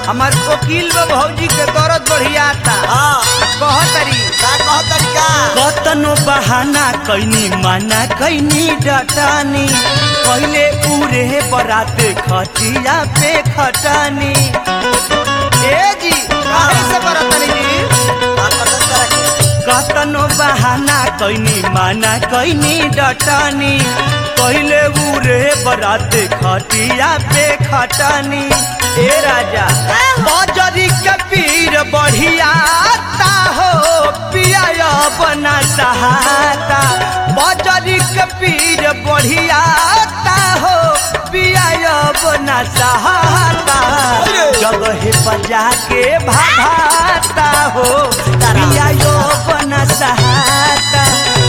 हमार वकील बा भौजी के दर्द बढ़ियाता हाँ कहतरी का कह तरीका कतनो बहाना कैनी माना कैनी डटानी पहले उरे बरात खटिया पे खटानी ए जी काहे से बरतनी जी का पसंद करे कतनो बहाना कैनी माना कैनी डटानी पहले उरे बरात खटिया पे खटानी ए राजा बजरी के पीर बढ़ियाता हो पिया बना सहाता बजरी के पीर बढ़ियाता हो पिया बना सहाता जगह बजा के भाभाता हो पिया बना सहाता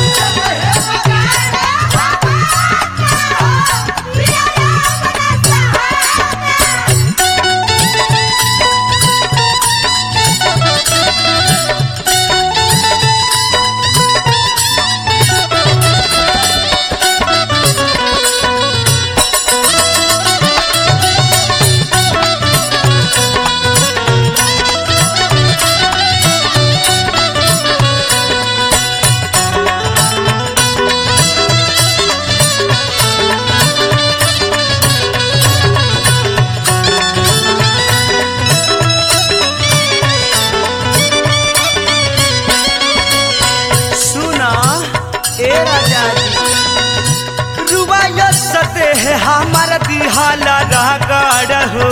सुना ए राजा जी रुबाया सते है हमारा दिहाला रागड़ हो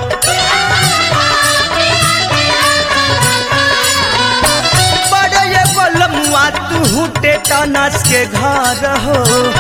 बड़े ये बलमुआ तू टेटनस के घर हो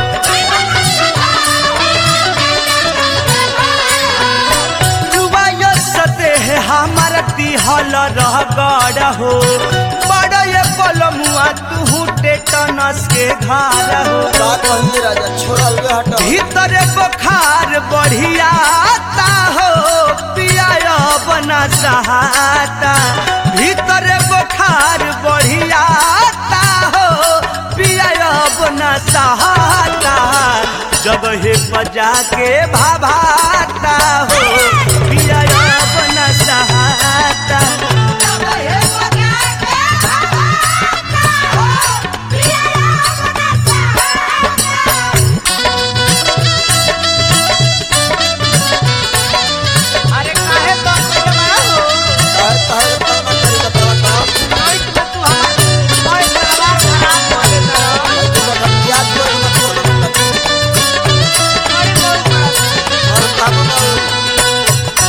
रुबाया सते है हमारा दिहाला रागड़ हो बड़े ये बलमुआ तू टेटनस के घर हो का कही राजा छोड़ा अलगे हट भीतर बुखार बढ़ियाता हो पिया बना सहाता भीतर बुखार बढ़ियाता हो पिया बना सहाता जगह बजा के भाभाता हो पिया बना सहाता अरे काहे तो जमा हो कहे कहे का तरीका तरीका याद करो ना और काम ना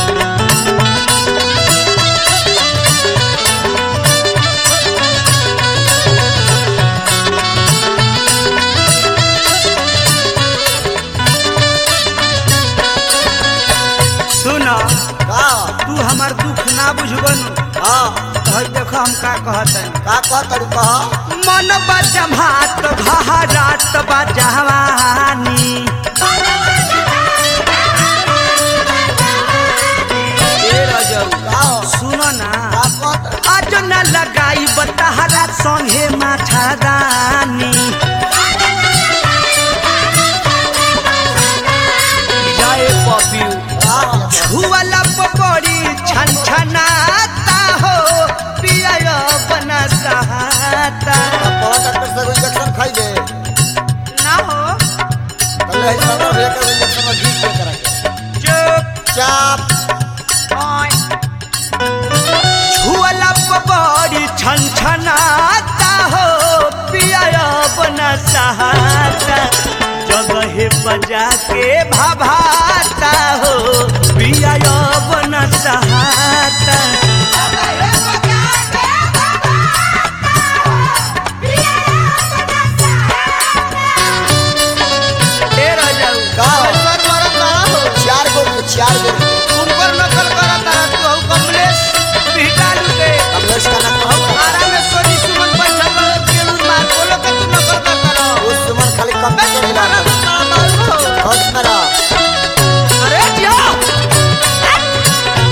सुना का तू हमार दुख ना बुझबन हाँ हई देखो हम का कहत हन का कह तरीका मन बजमात घहरात बजवानी ए रजौ का सुनो ना का कह आज न लगाई बतहरा संगे माठादानी जय पपियू तरीका छुअला पकड़ी छन छनाता हो पिया बना सहाता पवा डॉक्टर से इंजेक्शन खाइबे ना हो कल है सब लेकर इंजेक्शन में घी के करा चुप चाप छुअला पकड़ी छन छनाता हो पिया बना सहाता जगह बजा के भाभाता हो पिया बना सहाता ए राजाऊ का सर मरत ना हो चार गो चार गो तुम पर नकल करा तारा तू हऊ कमलेश भिटालू के कमलेश का नाम कहो आरा में सोनी सुमन बैठल बा केलू मार बोलो के तू नकल कर करा उस सुमन खाली कंप्यूटर हिला मारू हो हट मेरा अरे जिया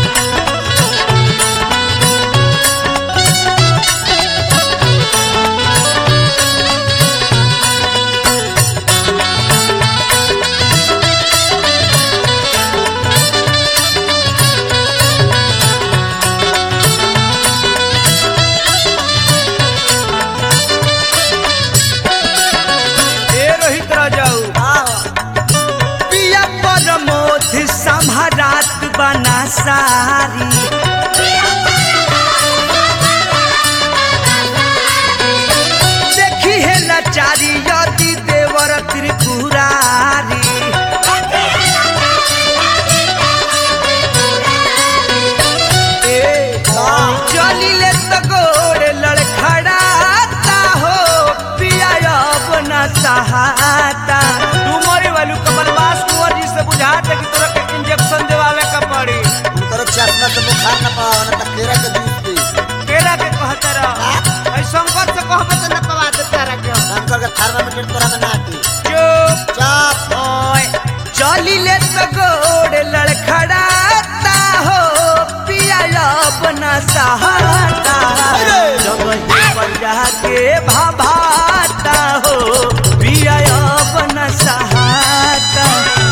सवारी देखी है लाचारी यदि देवर त्रिपुरारी ए, चलिले तो गोड़ लड़खड़ाता हो पिया अपना सहाता तू मरे वालू कमल बास कुंवर जी से बुझाते कि तोरा के इंजेक्शन देवावे का पड़ी उनकर चश्मा से बुखार न पाओ न त केरा के जूस पी केरा के कहते रह ऐ शंकर से कहबे तो न पवा दे तेरा के शंकर के थर्मामीटर तोरा में ना दी चुप चाप ओए चलिले तो गोड़ लड़खड़ाता हो पिया अपना सहाता जब ही पर जाके भाभाता हो पिया अपना सहाता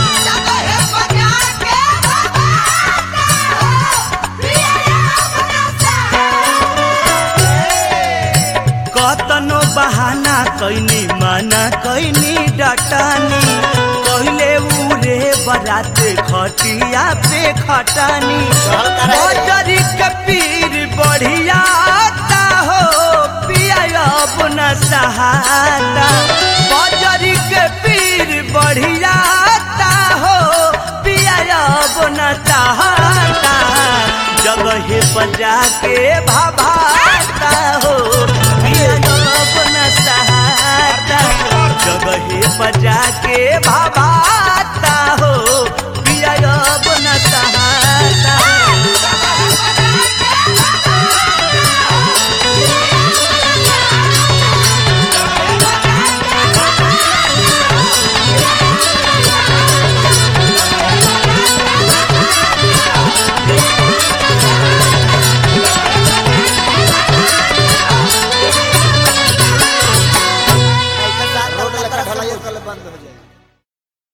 कतनो बहाना कैनी माना कैनी डटानी कहले उरे बरात खटिया पे खटानी चल करे। बजरी के पीर बढ़िया हो पिया अपना सहाता बजरी के पीर बढ़िया हो पिया अपना सहाता जगह बजा के भाभाता हो पिया अपना सहाता जगह बजा के भाभाता